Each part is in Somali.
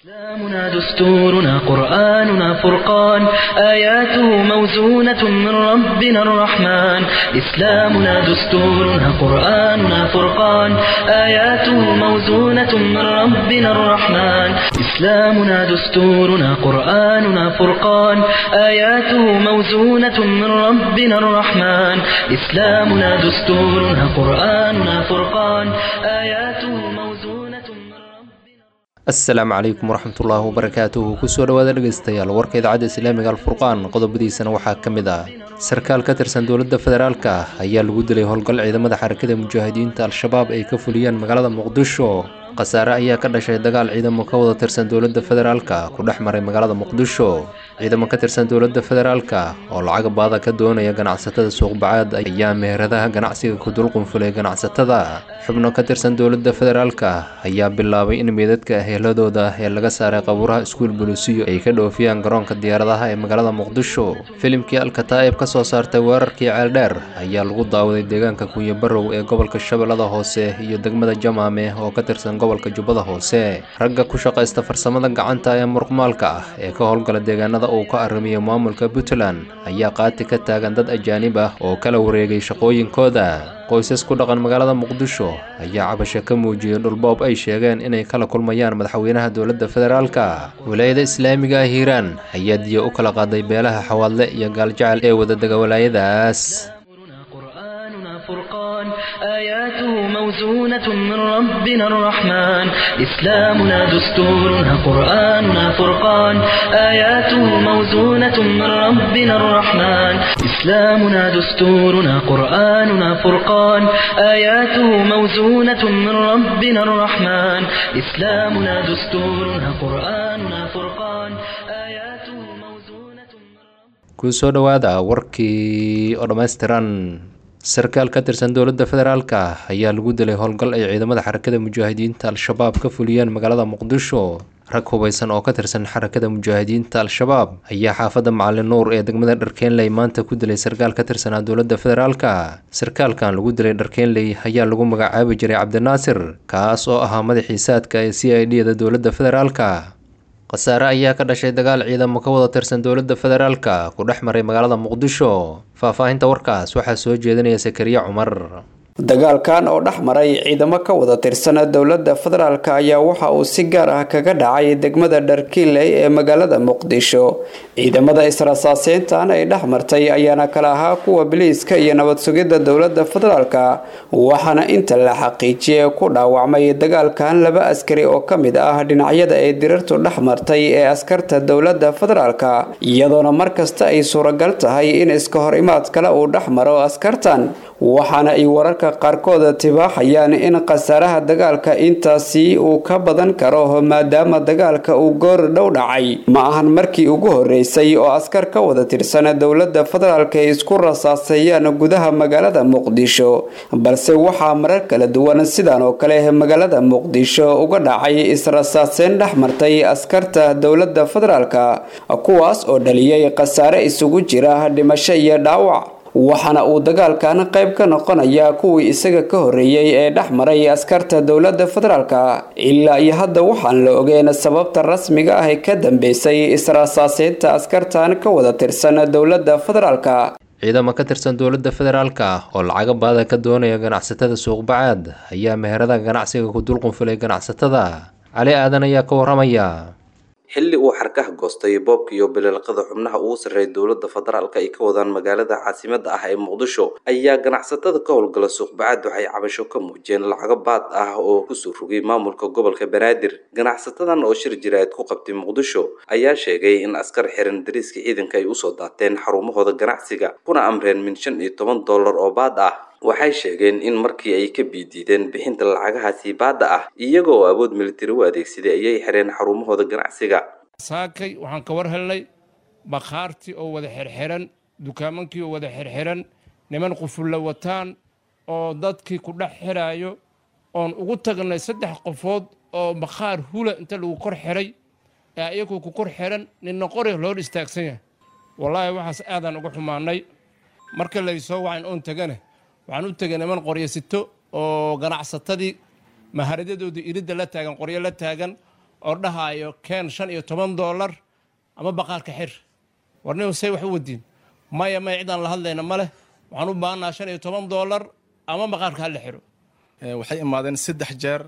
إسلامنا دستورنا قرآننا فرقان آياته موزونة من ربنا الرحمن إسلامنا دستورنا قرآننا فرقان آياته موزونة من ربنا الرحمن إسلامنا دستورنا قرآننا فرقان آياته موزونة من ربنا الرحمن إسلامنا دستورنا قرآننا فرقان آياته موزونة من ربنا asalaamu calaykum waraxmatullaahi wabarakaatuhu kusoo dhawaada dhegeystayaal warka idaacadda islaamiga alfurqaan qodobadiisana waxaa ka mid ah sarkaal ka tirsan dowladda federaalka ayaa lagu dilay howlgal ciidamada xarakada mujaahidiinta al-shabaab ay ka fuliyeen magaalada muqdisho khasaare ayaa ka dhashay dagaal ciidamo ka wada tirsan dowladda federaalka ku dhex maray magaalada muqdisho ciidamo ka tirsan dowladda federaalka oo lacag baada ka doonaya ganacsatada suuqbacaad ayaa meheradaha ganacsiga ku dulqunfulay ganacsatada xubno ka tirsan dowladda federaalka ayaa bilaabay in meedadka heeladooda ee laga saaray qabuuraha iskuul buluusiyo ay ka dhoofiyaan garoonka diyaaradaha ee magaalada muqdisho filimkii alkataa'ib ka soo saartay weerarkii ceeldheer ayaa lagu daawaday deegaanka kunyo barow ee gobolka shabeellada hoose iyo degmada jamaame oo ka tirsan gobolka jubbada hoose ragga ku shaqaysta farsamada gacanta ee muruqmaalka ah ee ka howlgala deegaanada uu ka arrimiyo maamulka puntland ayaa qaati ka taagan dad ajaanib ah oo kala wareegay shaqooyinkooda qoysas ku dhaqan magaalada muqdisho ayaa cabasho ka muujiyey dhulboob ay sheegeen inay kala kulmayaan madaxweynaha dowladda federaalka walaayada islaamiga ah hiiraan ayaa diya u kala qaaday beelaha xawaadle iyo gaaljecel ee wadadega walaayadaas قرآننا فرقان آياته موزونة من ربنا الرحمن إسلامنا دستورنا قرآننا فرقان آياته موزونة من ربنا الرحمن إسلامنا دستورنا قرآننا فرقان آياته موزونة من ربنا الرحمن إسلامنا دستورنا قرآننا فرقان آياته موزونة من ربنا kusoo dhowaada warkii oo dhammaystiran sarkaal ka tirsan dowladda federaalka ayaa lagu dilay howlgal ay ciidamada xarakada mujaahidiinta al-shabaab ka fuliyeen magaalada muqdisho rag hubeysan oo ka tirsan xarakada mujaahidiinta al-shabaab ayaa xaafadda macalin nuur ee degmada dharkeenley maanta ku dilay sarkaal ka tirsanaa dowladda federaalka sarkaalkan lagu dilay dharkeenley ayaa lagu magacaabi jiray cabdinaasir kaas oo ahaa madaxii saadka ee c i d da dowladda federaalka khasaare ayaa ka dhashay dagaal ciidamo ka wada tirsan dowladda federaalka ku dhex maray magaalada muqdisho faahfaahinta warkaas waxaa soo jeedinaya sakariya cumar dagaalkan oo dhex maray ciidamo ka wada tirsan dowladda federaalk ayaa waxa uu si gaar ah kaga dhacay degmada dharkiinley ee magaalada muqdisho ciidamada israsaaseyntan ay dhex martay ayaana kala ahaa kuwa biliiska iyo nabad sugidda dowladda federaalk waxaana inta la xaqiijiyay ku dhaawacmay dagaalkan laba askari oo ka mid ah dhinacyada ay dirartu dhex martay ee askarta dowladda federaalk iyadoona markasta ay suuragal tahay in iska hor imaad kale uu dhex maro askartan waxaana ay wararka qaarkood tibaaxayaan in khasaaraha dagaalka intaasi uu ka badan karo maadaama dagaalka uu goor dhow dhacay ma ahan markii ugu horeysay oo askar ka wada tirsan dowladda federaalk ay isku rasaaseeyaan gudaha magaalada muqdisho balse waxaa marar kala duwan sidan oo kale magaalada muqdisho uga dhacay israsaaseyn dhex martay askarta dowladda federaalk kuwaas oo dhaliyay khasaare isugu jira dhimasho iyo dhaawac waxaana uu dagaalkan qayb ka noqonayaa kuwii isaga ka horreeyey ee dhex maray askarta dowladda federaalk ilaa iyo hadda waxaan la ogeyn sababta rasmiga ah ee ka dambeysay israsaaseynta askartan ka wada tirsan dowladda federaalk ciidamo ka tirsan dowladda federaalka oo lacaga baada ka doonaya ganacsatada suuqbacaad ayaa meherada ganacsiga ku dulqunfulay ganacsatada cali aadan ayaa ka waramaya xilli uu xarkaha goostay boobka iyo bililqada xubnaha ugu sarreeya dowladda federaalka ay ka wadaan magaalada caasimada ah ee muqdisho ayaa ganacsatada ka howlgala suuqbacaad waxay cabasho ka muujiyeen lacago baad ah oo kusoo rogay maamulka gobolka banaadir ganacsatadan oo shir jiraad ku qabtay muqdisho ayaa sheegay in askar xiran dariiska ciidanka ay usoo daateen xarumahooda ganacsiga kuna amreen min shan iyo toban dollar oo baad ah waxay sheegeen in markii ay ka biidiideen bixinta lacagahaasi baadda ah iyagoo awood militari u adeegsaday ayay xireen xarumahooda ganacsiga saakay waxaan ka war helnay bakhaartii oo wada xirxiran dukaamankii oo wada xirxiran niman qufulla wataan oo dadkii ku dhex xiraayo oon ugu tagnay saddex qofood oo bakhaar hula inta lagu kor xiray ee ayagoo ku kor xiran ninna qori loo istaagsan yahay wallaahi waxaas aadaan uga xumaanay marka laysoo wacan oon tegane waxaan u tegay niman qoryo sito oo ganacsatadii maharadadoodii iridda la taagan qoryo la taagan oo dhahaayo keen shan iyo toban doolar ama baqaarka xir warnin say wax u wadiin maya maya cidaan la hadlayna ma leh waxaan u baahannaha shan iyo toban doolar ama baqaarka hala xiro waxay imaadeen saddex jeer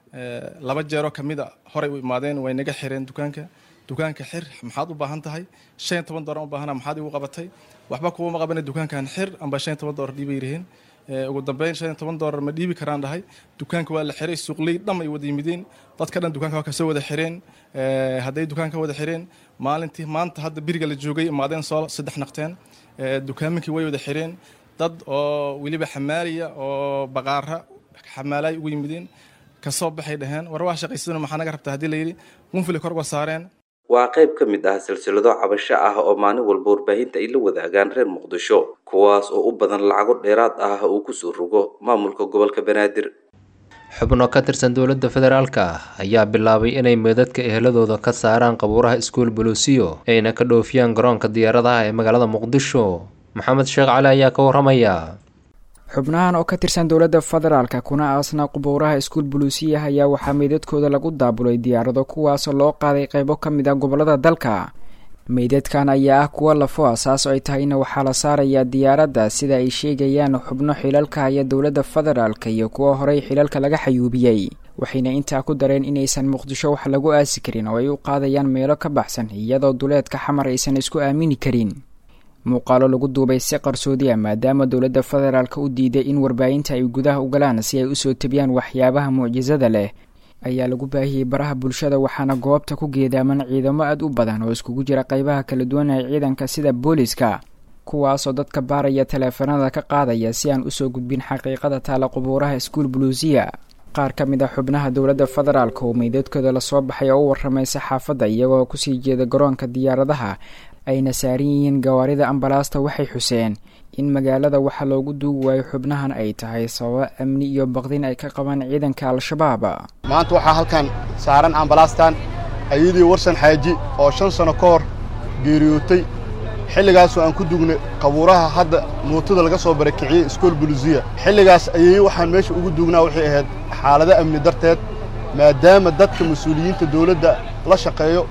laba jeeroo ka mid a horay u imaadeen way naga xireen dukaanka dukaanka xir maxaad u baahan tahay shan iyo toban doolar u baahana maxaad igu qabatay waxba kuuma qabana dukaankan xir amba shan iyo toban doolar dhiibay yiraheen ugu dambeyn shan iyo toban doolar ma dhiibi karaan dhahay dukaanka waa la xiray suuqley dham ay wada yimideen dadka dhan dukaanka waa kasoo wada xireen hadday dukaanka wada xireen maalintii maanta hadda biriga la joogay imaadeen soo saddex naqteen dukaaminkii way wada xireen dad oo weliba xamaaliya oo baqaara xamaalay ugu yimideen kasoo baxay dhaheen war waa shaqaysaduna maxaa naga rabtaa haddii layidhi qunfili kor uga saareen waa qayb ka mid ah silsilado cabasho ah oo maalin walba warbaahinta ay la wadaagaan reer muqdisho kuwaas oo u badan lacago dheeraad ah uu kusoo rogo maamulka gobolka banaadir xubno ka tirsan dowladda federaalka ayaa bilaabay inay meedadka eheladooda ka saaraan qabuuraha iskuul buluusiyo ayna ka dhoofiyaan garoonka diyaaradaha ee magaalada muqdisho maxamed sheekh cali ayaa ka waramaya xubnahan oo ka tirsan dowladda federaalka kuna aasna qubuuraha iskuul buluusiya ayaa waxaa meydadkooda lagu daabulay diyaarado kuwaasoo loo qaaday qaybo ka mid ah gobolada dalka meydadkan ayaa ah kuwa lafo asaas oo ay tahayna waxaa la saarayaa diyaaradda sida ay sheegayaan xubno xilalka haya dowladda federaalka iyo kuwa horey xilalka laga xayuubiyey waxayna intaa ku dareen inaysan muqdisho wax lagu aasi karin oo ay u qaadayaan meelo ka baxsan iyadoo duleedka xamar aysan isku aamini karin muuqaalo lagu duubay si qarsoodi ah maadaama dowladda federaalka u diiday in warbaahinta ay gudaha u galaan si ay usoo tebiyaan waxyaabaha mucjisada leh ayaa lagu baahiyey baraha bulshada waxaana goobta ku geedaaman ciidamo aad u badan oo iskugu jira qaybaha kala duwan ee ciidanka sida booliska kuwaasoo dadka baaraya taleefanada ka qaadaya si aan usoo gudbin xaqiiqada taala qubuuraha iskuul buluusiya qaar ka mid a xubnaha dowladda federaalka oo meydadkooda lasoo baxay oo u warramay saxaafadda iyagoo kusii jeeda garoonka diyaaradaha ayna saaran yihiin gawaarida ambalaasta waxay xuseen in magaalada waxa loogu duugi waayo xubnahan ay tahay sababo amni iyo baqdin ay ka qabaan ciidanka al-shabaab maanta waxaa halkan saaran ambalaastan ayadii warsan xaaji oo shan sano ka hor geeriyootay xilligaasoo aan ku dugnay qabuuraha hadda mootada laga soo barakiciyey iskool buluusiya xilligaas ayay waxaan meesha ugu duugnaa waxay ahayd xaalado amni darteed maadaama dadka mas-uuliyiinta dawladda la shaqeeyo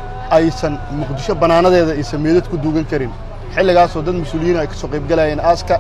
aysan muqdisho bannaanadeeda aysan meedad ku duugan karin xilligaasoo dad mas-uuliyiin ay ka soo qaybgalayeen aaska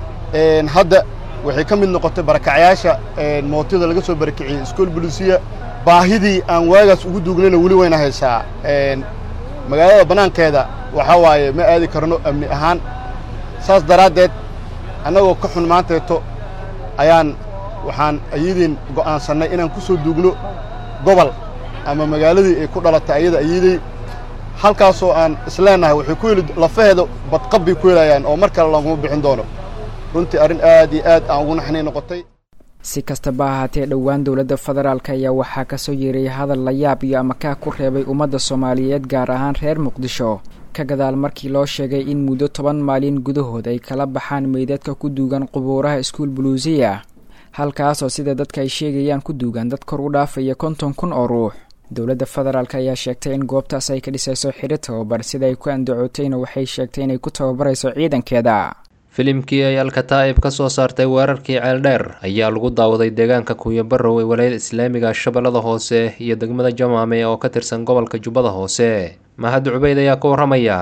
hadda waxay ka mid noqotay barakacyaasha mootada laga soo barakiciyey iskool buluusiya baahidii aan waagaas ugu duugnayna weli wayna haysaa magaalada bannaankeeda waxaa waaye ma aadi karno amni ahaan saas daraaddeed annagoo ka xun maanteeto ayaan waxaan ayadiin go'aansannay inaan ku soo duugno gobol ama magaaladii ay ku dhalatay ayada ayadey halkaasoo aan isleennahay waxay ku heli lafaheeda badqab bay ku helayaan oo mar kale laguma bixin doono runtii arrin aad iyo aad aan ugu naxnay noqotay si kastaba ahaatee dhowaan dowladda federaalk ayaa waxaa kasoo yeeray hadal la yaab iyo amakaa ku reebay ummadda soomaaliyeed gaar ahaan reer muqdisho ka gadaal markii loo sheegay in muddo toban maalin gudahood ay kala baxaan meydadka ku duugan qubuuraha iskuul buluusiya halkaasoo sida dadka ay sheegayaan ku duugan dad kor u dhaafaya konton kun oo ruux dowladda federaalk ayaa sheegtay in goobtaas ay ka dhisayso xidho tababar sida ay ku andacootayna waxay sheegtay inay ku tababarayso ciidankeeda filimkii ay alkataa'ib ka soo saartay weerarkii ceeldheer ayaa lagu daawaday deegaanka kuuyabarow ee walaayada islaamiga shabeellada hoose iyo degmada jamaame oo ka tirsan gobolka jubbada hoose mahad cubeyd ayaa ka warramaya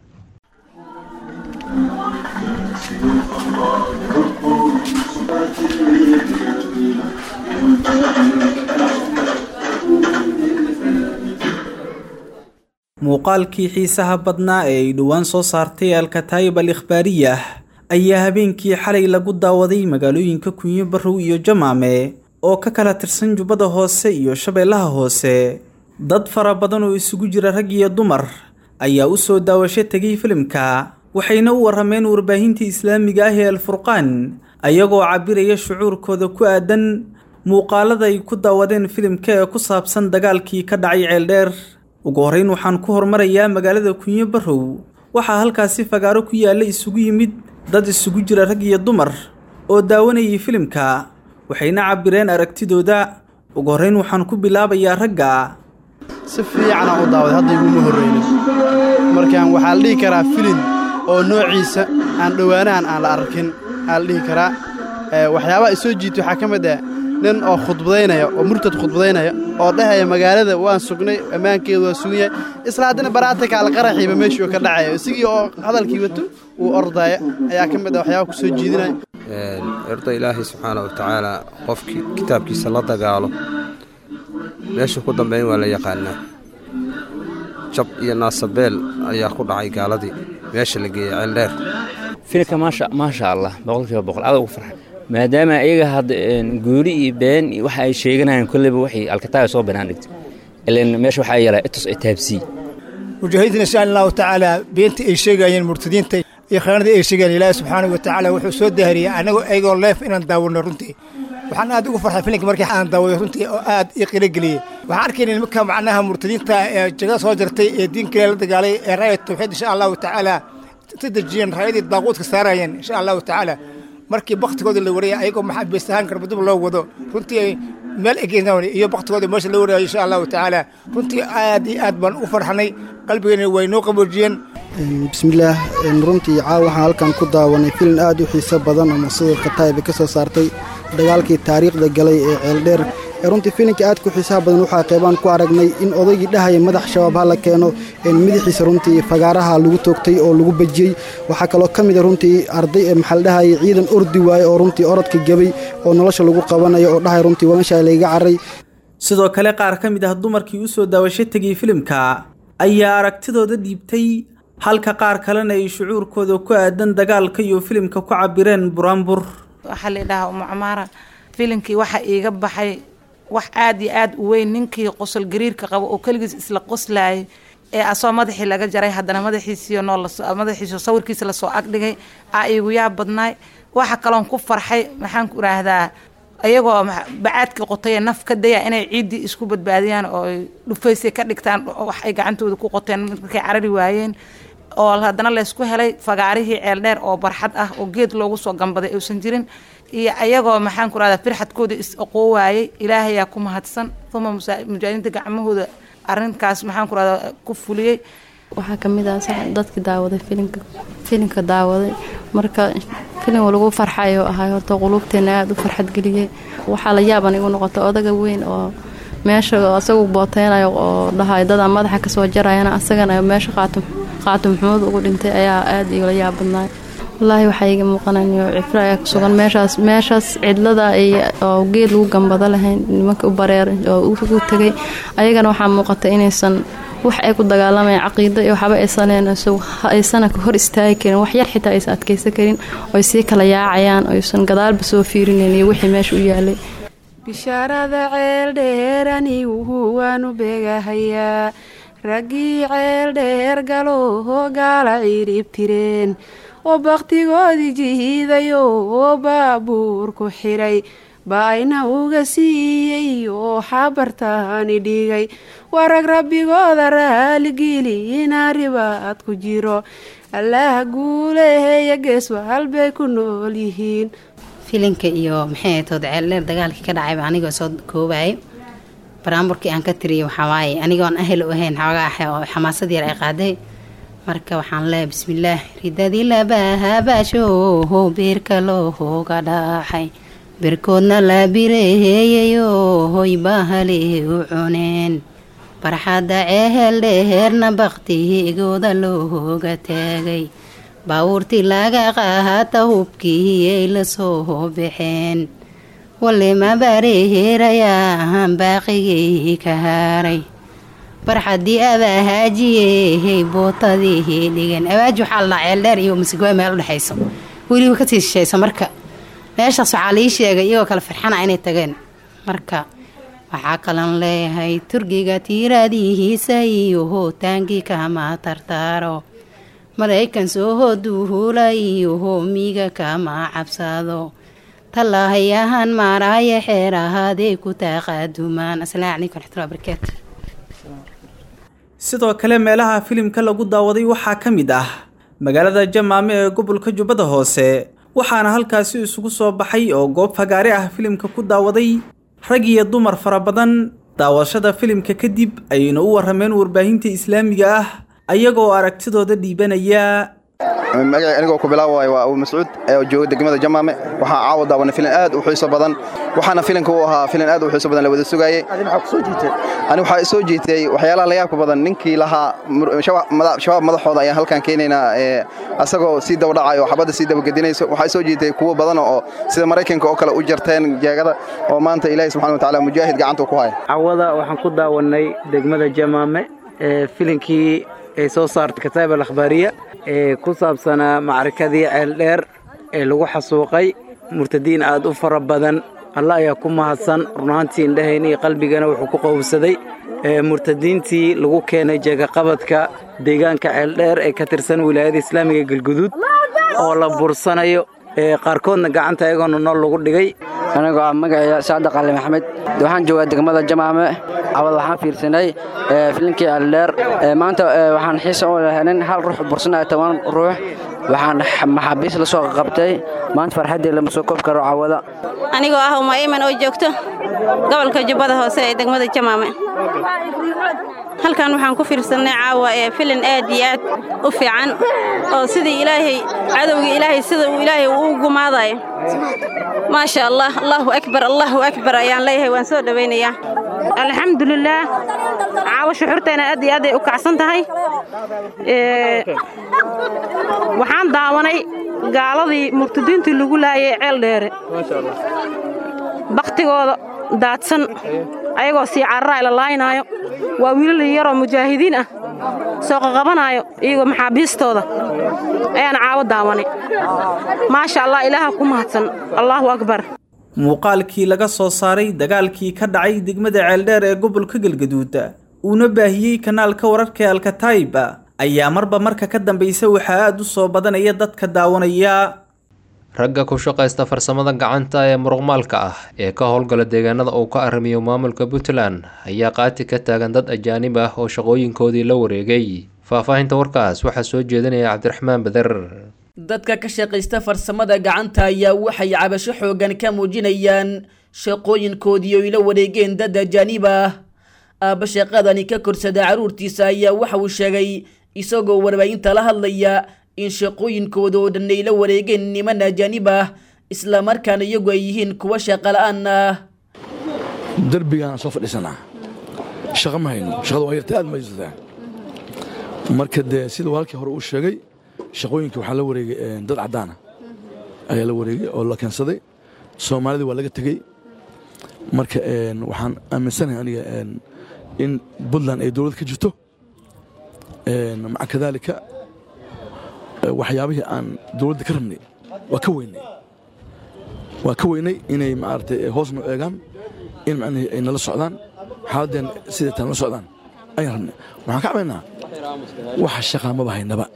muuqaalkii xiisaha badnaa ee ay dhowaan soo saartay alkataayib al ikhbaariyah ayaa habeenkii xalay lagu daawaday magaalooyinka kunyo barrow iyo jamaame oo ka kala tirsan jubbada hoose iyo shabeellaha hoose dad fara badan oo isugu jira rag iyo dumar ayaa u soo daawasho tegay filimka waxayna u warrameen warbaahintii islaamiga ah ee alfurqaan ayagoo cabiraya shucuurkooda ku aadan muuqaalada ay ku daawadeen filimka ee ku saabsan dagaalkii ka dhacay ceeldheer ugu horrayn waxaan ku hormarayaa magaalada kunyo barrow waxaa halkaasi fagaaro ku yaalla isugu yimid dad isugu jira rag iyo dumar oo daawanayay filimka waxayna cabbireen aragtidooda ugu horrayn waxaan ku bilaabayaa ragga si fiicanaan u daawaday hadda iguma horraynin markaan waxaa la dhihi karaa filin oo noociisa aan dhowaanahan aan la arkin aa la dhihi karaa waxyaabaha isoo jiita waxaa ka mid ah nin oo khudbadaynaya oo murtad khudbadaynaya oo dhahaya magaalada waan sugnay ammaankeedu waa sugan yahay isla haddana baraatikaal qaraxiiba meeshuu ka dhacaya isigii oo hadalkii wato uu ordaya ayaa ka mid ah waxyaaba ku soo jiidinaya erda ilaahay subxaana wa tacaala qofkii kitaabkiisa la dagaalo meesha ku dambeyn waa la yaqaanaa jab iyo naasabeel ayaa ku dhacay gaaladii meesha la geeyey ceeldheer filka maasha maasha allah boqolkiiba boqol aad ugu farxay maadaama iyaga hadda guuli iyo been iyo waxa ay sheeganayaan kolleyba waxay alkataaba soo banaan dhigtay ilan meesha waxaa yeelaa itus itaabsii mujaahidiin insha allahu tacaala beenta ay sheegayeen murtadiinta iyo khiyaanadii ay sheegayeen ilaahi subxaanahu wa tacaala wuxuu soo dahariyey anagoo ayagoo leef inaan daawano runtii waxaan aad ugu farxay filinka markii aan daawaday runtii oo aad ii qilogeliyey waxaan arkayna nimanka macnaha murtadiinta ee jagada soo jartay ee diinka la dagaalay ee raaya tawxiid insha allahu tacaala si dejiyeen raayadii daaquudka saarayeen insha allahu tacaala markii baktigooda la warayay ayagoo maxaabiist ahaan garbadub loo wado runtii meel egeyn iyo baktigooda meesha la warayo insha allahu tacaala runtii aad iyo aad baan u farxanay qalbigeena way noo qaboojiyeen bismillaah runtii caawa waxaan halkan ku daawanay filin aad u xiiso badan oo masiirka taayib ka soo saartay dagaalkii taariikhda galay ee ceeldheer runtii filinka aad ku xiisaha badan waxaa qeybaan ku aragnay in odaygii dhahaya madax shabaab ha la keeno madaxiisa runtii fagaaraha lagu toogtay oo lagu bejiyey waxaa kaloo ka mida runtii arday ee maxaa la dhahaya ciidan ordi waaye oo runtii orodka gebay oo nolosha lagu qabanayo oo dhahaya runtii waa meesha layga carray sidoo kale qaar ka mid ah dumarkii u soo daawasho tegay filimka ayaa aragtidooda dhiibtay halka qaar kalena ay shucuurkooda ku aadan dagaalka iyo filimka ku cabireen buraanbur waxaa la idhahaa umu camaara filimkii waxa iiga baxay wax aad iyo aad u weyn ninkii qosol gariirka qabo oo keligiis isla qoslaayay ee asoo madaxii laga jaray haddana madaxiisiyo noo madaxiisiyo sawirkiisa lasoo agdhigay aa iigu yaab badnaay waxa kaloon ku farxay maxaan ku idhaahdaa ayagoo bacaadkii qotayee naf ka daya inay ciiddii isku badbaadiyaan oo ay dhufaysay ka dhigtaan wax ay gacantooda ku qoteen markay carari waayeen oo haddana laysku helay fagaarihii ceeldheer oo barxad ah oo geed loogu soo gambaday uusan jirin iyo ayagoo maxaan ku rahdaa firxadkooda is aqoo waayey ilaahayaa ku mahadsan uma mujaahidiinta gacmahooda arrinkaas maxaan ku rahdaa ku fuliyey waxaa ka mid ah dadkii daawaday filinka filinka daawaday marka filin lagu farxayo ahay horta quluubteena aada u farxad geliyey waxaa la yaaban igu noqotay odaga weyn oo meesha asagu booteynayo oo dhahay dadaan madaxa kasoo jarayana asagana meesha qaatum qaatum maxmuud ugu dhintay ayaa aada igala yaab badnaay wallaahi waxaa iga muuqanayo cifro ayaa ku sugan meeshaas meeshaas cidlada oo geed lagu gambado lahayn nimanka u bareer oo ugu tegay ayagana waxaa muuqata inaysan wax ay ku dagaalamayaan caqiido iyo waxba aysaneen aysana hor istaagi karin wax yar xitaa aysan adkaysan karin oy sii kala yaacayaan oysan gadaalba soo fiirinayn iyo wixii meesha u yaalay bishaarada ceel anigu waanu beegahayaa raggii ceel dheer galoo gaala cirib tireen oo bakhtigoodii jihiidayo oo baabuur ku xidhay baayna uga siiyey oo xabartaani dhigay warag rabbigooda raaligeli inaa ribaad ku jiro allaah guuleheeya geeswa halbay ku nool yihiin filinka iyo maxay tood ceeldheer dagaalkii ka dhacayba anigoo soo koobayay baraamburkii aan ka tiriyay waxawaaye anigoon ahel u ahayn xoogaa oo xamaasad yar ay qaaday marka waxaan leeyahay bismillaah ridadii labahabaashooho beerka looga dhaxay berkoodna la bireeyayo hoy bahale u cuneen barxadda ceehel dheheerna bakhtigooda looga taagay baawuurtii laga qaata hubkii ay la soo baxeen walema bareheerayaa baaqigay ka haaray barxadii abaahaajiye bootadii dhigan abaaji waxaa la dhaha ceeldheer iyo masigwaa meel udhexayso weliba kasii shishayso marka meeshaas waxaa lii sheegay iyagoo kale farxana inay tageen marka waxaa kalan leeyahay turkiga tiiraadihiisa iyo hootaankii kama tartaaro maraykan soo hoduhula iyo hoomiga kama cabsado tallaahayahan maaraaya xeer ahaaday ku taaqaadumaan asalaamu calaykum raxmatullahi barakaatu sidoo kale meelaha filimka lagu daawaday waxaa ka mid ah magaalada jamaame ee gobolka jubbada hoose waxaana halkaasi isugu soo baxay oo goob fagaare ah filimka ku daawaday rag iyo dumar fara badan daawashada filimka kadib ayayna u warrameen warbaahinta islaamiga ah ayagoo aragtidooda dhiibanaya magaci anigoo ku bilaabaya waa abu mascuud ee jooga degmada jamaame waxaa caawa daawanay filan aad u xiiso badan waxaana filanka u ahaa filan aad u xiiso badan la wada sugaayey ani waxaa isoo jiitay waxyaalaha la yaabka badan ninkii lahaa shabaab madaxooda ayaan halkan keenaynaa asagoo sii dabadhacayo oo xabadda sii dabagedinayso waxaa isoo jiitay kuwo badan oo sida maraykanka oo kale u jarteen jeegada oo maanta ilaahi subxana wa tacaala mujaahid gacanta ku haya cawada waxaan ku daawanay degmada jamaame ee filinkii ay soo saartay kataab al akhbaariya ee ku saabsanaa macrakadii ceeldheer ee lagu xasuuqay murtadiin aad u fara badan alla ayaa ku mahadsan runaantii indhahayna iyo qalbigana wuxuu ku qowbsaday murtadiintii lagu keenay jeegaqabadka deegaanka ceeldheer ee ka tirsan wilaayada islaamiga galguduud oo la bursanayo qaarkoodna gacanta ayagoona nool lagu dhigay anigoo ah magacaya sacda qali maxamed waxaan joogaa degmada jamaame cawad waxaan fiirsanay filinkii ceeldheer maanta waxaan xiisa u lehenin hal ruux bursanaya toban ruux waxaan maxaabiis la soo qabtay maanta farxaddii lama soo koob karo cawada anigoo ah uma iman oo joogto gobolka jubbada hoose ee degmada jamaame halkan waxaan ku fiirsannay caawa ee filin aad iyo aad u fiican oo sidii ilaahay cadowga ilaahay sida uu ilaahay uu gumaadayo maasha allah allahu akbar allahu akbar ayaan leeyahay waan soo dhowaynayaa alxamdulilaah caawa shuxurteena aad iyo aad ay u kacsan tahay waxaan daawanay gaaladii murtadiintii lagu laayay ceel dheere bakhtigooda daadsan ayagoo sii carara la laaynaayo waa wiilal yaroo mujaahidiin ah soo qaqabanaayo iyagoo maxaabiistooda ayaan caawo daawanay maasha allah ilaaha ku mahadsan allaahu akbar muuqaalkii laga soo saaray dagaalkii ka dhacay degmada ceeldheer ee gobolka galgaduud uuna baahiyey kanaalka wararka alkataiba ayaa marba marka ka dambaysa waxaa aad u soo badanaya dadka daawanaya ragga ku shaqaysta farsamada gacanta ee muruqmaalka ah ee ka howlgala deegaanada uu ka arrimiyo maamulka puntland ayaa qaati ka taagan dad ajaanib ah oo shaqooyinkoodii la wareegay faahfaahinta warkaas waxaa soo jeedinaya cabdiraxmaan bader dadka ka shaqaysta farsamada gacanta ayaa waxay cabasho xoogan ka muujinayaan shaqooyinkoodii oy la wareegeen dad ajaanib ah aabba shaqadani ka korsada carruurtiisa ayaa waxa uu sheegay isagoo warbaahinta la hadlaya in shaqooyinkooda oo dhan ay la wareegeen niman ajaanib ah islamarkaana iyagu ay yihiin kuwa shaqala-aan ah derbigaan soo fadhiisanaa shaqa ma hayno shaqada waa yarta aad ma haysataa marka dee sida walaalkii hore uu sheegay shaqooyinka waxaa la wareegay dad caddaana ayaa la wareegay oo la keensaday soomaalida waa laga tegey marka waxaan aaminsanahay aniga in puntland ay dowlad ka jirto maca kadaalika waxyaabihii aan dowladda ka rabnay waa ka weynay waa ka weynay inay maaragtay hoosna eegaan in macnihii ay nala socdaan xaaladeen siday taan la socdaan ayaan rabnay waxaan ka cabaynaa waxa shaqaa maba haynaba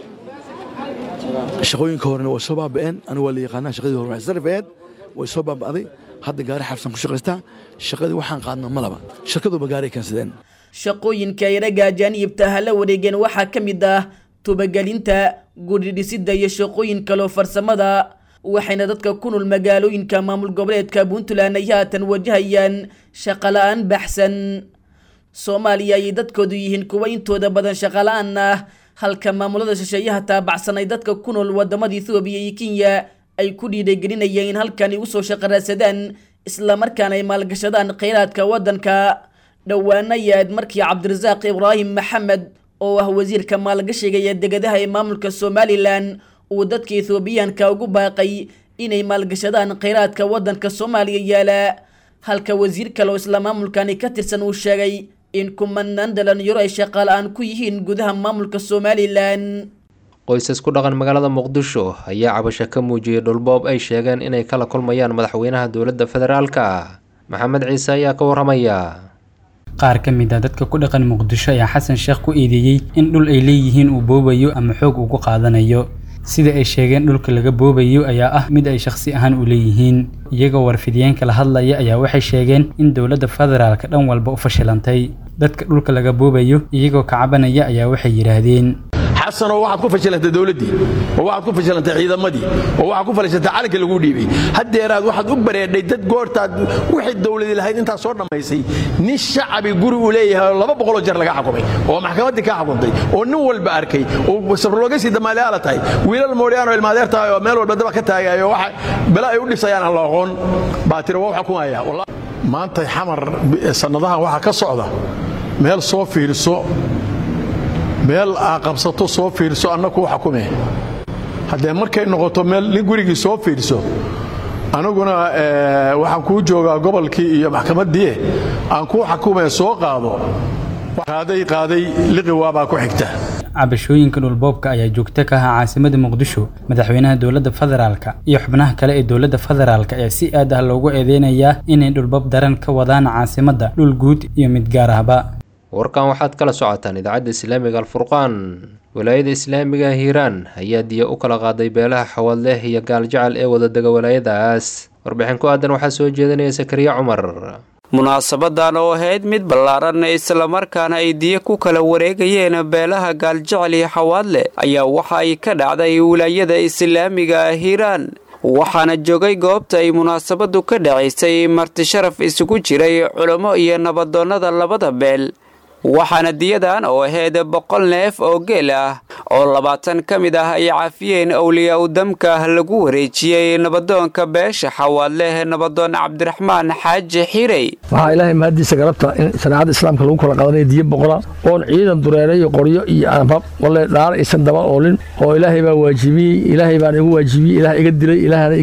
shaqooyinka horena way soo baaba'een anigu waa la yaqaanaa shaqadii hore waxay sarif ahayd way soo baaba'day hadda gaari xabsan ku shaqaystaa shaqadii waxaan qaadno malaba shirkaduba gaari keensadeen shaqooyinka ay ragga ajaanibta ah la wareegeen waxaa ka mid ah tubagelinta gudhidhisidda iyo shaqooyin kaloo farsamada waxayna dadka ku nool magaalooyinka maamul goboleedka puntland ay haatan wajahayaan shaqala-aan baxsan soomaaliya ayay dadkoodu yihiin kuwa intooda badan shaqala-aan ah halka maamulada shisheeyaha taabacsan ay dadka ku nool wadamada ethoobiya iyo kenya ay ku dhiirigelinayeen in halkani usoo shaqaraadsadaan islamarkaana ay maalgashadaan kheyraadka waddanka dhowaana yaad markii cabdirasaaq ibraahim maxamed oo ah wasiirka maalgashiga iyo degadaha ee maamulka somalilan uu dadka ethoobiyaanka ugu baaqay inay maalgashadaan kheyraadka waddanka soomaaliya yaala halka wasiir kale oo isla maamulkani ka tirsan uu sheegay in kumanaan dhalinyaro ay shaqaala-aan ku yihiin gudaha maamulka somalilan qoysas ku dhaqan magaalada muqdisho ayaa cabasho ka muujiyey dhulboob ay sheegeen inay kala kulmayaan madaxweynaha dowladda federaalka maxamed ciise ayaa ka waramaya qaar ka mid a dadka ku dhaqan muqdisho ayaa xasan sheekh ku eedeeyey in dhul ay leeyihiin uu boobayo ama xoog ugu qaadanayo sida ay sheegeen dhulka laga boobayo ayaa ah mid ay shakhsi ahaan u leeyihiin iyagoo warfidiyeenka la hadlaya ayaa waxay sheegeen in dowladda federaalka dhan walba u fashilantay dadka dhulka laga boobayo iyagoo ka cabanaya ayaa waxay yidhaahdeen xasanoo waxaad ku fashilantay dowladdii oo waxaad ku fashilantay ciidamadii oo waxaad ku fashilantay calanka lagu dhiibay haddeeraad waxaad u bareedhay dad goortaad wixii dowladii lahayd intaad soo dhammaysay nin shacabi guri uu leeyahay oo laba boqoloo jeer laga xukumay oo maxkamaddii ka xukuntay oo nin walba arkay oo sabroloogasii damaaliyaala tahay wiilal moodhiyaan oo ilmaadeer tahay oo meel walba daba ka taagayo waxa bela ay u dhisayaan aan la aqoon baa tiri waa xukumaya maanta xamar sannadahan waxaa ka socda meel soo fiirso meel aa qabsato soo fiirso anna kuu xakume haddee markay noqoto meel nin gurigii soo fiirso aniguna waxaan kuu joogaa gobolkii iyo maxkamaddii aan kuu xakumee soo qaado qaaday qaaday liqi waabaa ku xigta cabashooyinka dhulboobka ayaa joogto ka ahaa caasimada muqdisho madaxweynaha dowladda federaalka iyo xubnaha kale ee dowladda federaalka ayaa si aad ah loogu eedeynayaa inay dhulboob daran ka wadaan caasimadda dhul guud iyo mid gaar ahba warkan waxaad kala socotaan idaacadda islaamiga alfurqaan walaayada islaamiga hiiraan ayaa diya u kala qaaday beelaha xawaadleh iyo gaaljecel ee wadadega walaayadaas warbixin ku aadan waxaa soo jeedinaya sakariya cumar munaasabadan oo ahayd mid ballaaran islamarkaana ay diya ku kala wareegayeen beelaha gaaljecel iyo xawaadle ayaa waxa ay ka dhacday wilaayada islaamiga hiiraan waxaana joogay goobta ay munaasabadu ka dhacaysay marti sharaf isugu jiray culummo iyo nabadoonnada labada beel waxaana diyadan oo ahayd boqol neef oo geel ah oo labaatan ka mid ah ay cafiyeen owliyaa u damka lagu wareejiyey nabadoonka beesha xawaadleh nabadoon cabdiraxmaan xaaji xirey waxaa ilaahay mahaddiisa galabta in shareecada islaamka lagu kala qadanaya diyo boqola oon ciidan dureerayo qoryo iyo aanrab walle dhaar aysan daba oolin oo ilaahay baa waajibiyey ilaahay baan igu waajibiyey ilaah iga dilay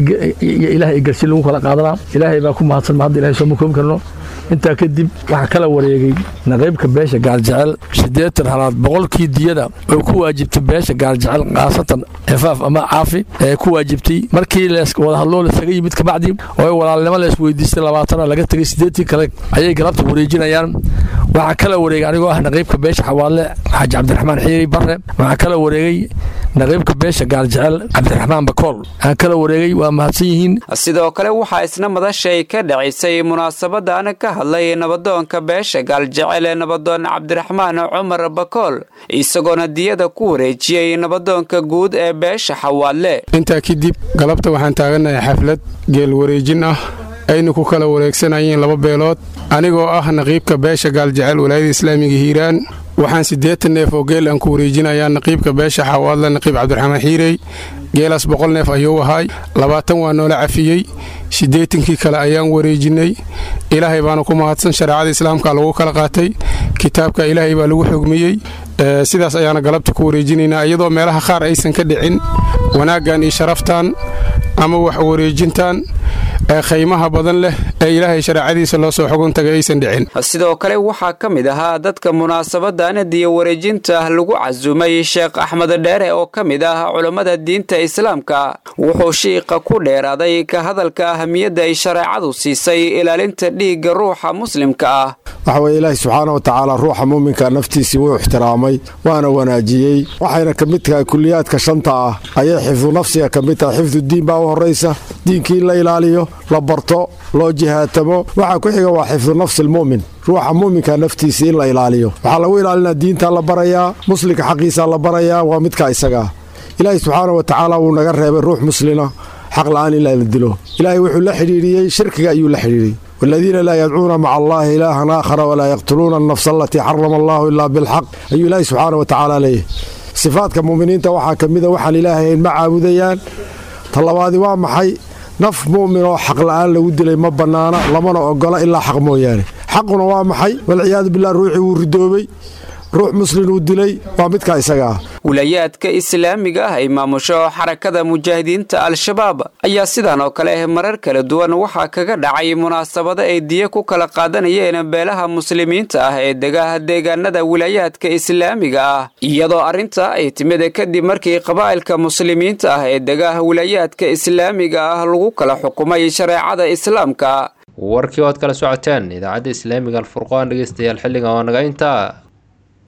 ilaah igarsi lagu kala qaadanaa ilaahay baa ku mahadsan ma hadda ilahay sooma koobi karno intaa kadib waxaa kala wareegay naqiybka beesha gaaljecel siddeetan halaad boqolkii diyada oo ku waajibtay beesha gaaljecel khaasatan xifaaf ama caafi ee ku waajibtay markii wadahadloo lasaga yimid kabacdi oo walaalnimo la isweydiistay labaatana laga tegay siddeetii kale ayay galabta wareejinayaan waxaa kala wareegay anigoo ah naqiybka beesha xawaadle xaaji cabdiraxmaan xiiri barre waxaa kala wareegay naqiybka beesha gaaljecel cabdiraxmaan bakool waxaa kala wareegay waa mahadsan yihiin sidoo kale waxaa isna madashay ka dhacisay munaasabadan ka hadlay nabadoonka beesha gaaljecel ee nabadoon cabdiraxmaan cumar bakool isagoona diyada ku wareejiyey nabadoonka guud ee beesha xawaadle intaa kadib galabta waxaan taaganahay xaflad geel wareejin ah ayna ku kala wareegsanayeen laba beelood anigoo ah naqiibka beesha gaaljecel walaayada islaamiga hiiraan waxaan siddeetan neef oo geel aan ku wareejinayaa naqiibka beesha xawaadle naqiib cabdiraxmaan xiirey geelaas boqol neef ayuu ahaay labaatan waa noola cafiyey siddeetankii kale ayaan wareejinnay ilaahay baana ku mahadsan shareecada islaamka lagu kala qaatay kitaabka ilaahay baa lagu xogmiyey sidaas ayaana galabta ku wareejinaynaa iyadoo meelaha qaar aysan ka dhicin wanaaggan iyo sharaftan ama wax wareejintan ee khaymaha badan leh ee ilaahay shareecadiisa loo soo xogun tagay aysan dhicin sidoo kale waxaa ka mid ahaa dadka munaasabadan diya wareejinta lagu casuumay sheekh axmed dheere oo ka mid ah culammada diinta islaamka wuxuu shiiqa ku dheeraaday ka hadalka ahamiyadda ay shareecadu siisay ilaalinta dhiigga ruuxa muslimka ah waxa weye ilaahi subxaana wa tacaala ruuxa muuminka naftiisii wuu ixtiraamay waana wanaajiyey waxayna ka mid tahay kuliyaadka shanta ah ayay xifdu nafsiga ka mid tahay xifdu diin baa u horraysa diinkii in la ilaaliyo la barto loo jihaatamo waxaa ku xiga waa xifdu nafsi almu'min ruuxa muuminka naftiisii in la ilaaliyo waxaa lagu ilaalinaa diintaa la barayaa muslimka xaqiisaa la barayaa waa midkaa isagaa ilaahi subxaana wa tacaala wuu naga reebay ruux muslina xaq la'aan in la dilo ilaahay wuxuu la xidhiidhiyey shirkiga ayuu la xidhiidhiyey والذين لا يدعون مع الله إلها آخر ولا يقتلون النفس التي حرم الله إلا بالحق أي الله سبحانه وتعالى ليه صفاتك مؤمنين توحى كمذا وحل إلهي ما عابديان طلبادي وامحي naf mu'min oo xaq la'aan lagu dilay ma bannaana lamana ogola ilaa xaq mooyaane xaquna waa maxay walciyaadu billah ruuxii wuu ridoobay ruux muslin uu dilay waa midkaa isaga ah wilayaadka islaamiga ah ay maamusho xarakada mujaahidiinta al-shabaab ayaa sidan oo kale marar kala duwan waxaa kaga dhacay munaasabado ay diya ku kala qaadanayeen beelaha muslimiinta ah ee degaha deegaanada wilayaadka islaamiga ah iyadoo arrinta ay timid kadib markii qabaa'ilka muslimiinta ah ee degaha wilayaadka islaamiga ah lagu kala xukumay shareecada islaamka warkii oad kala socoteen idaacadda islaamiga alfurqaan dhegeystayaal xilligan waa naga intaa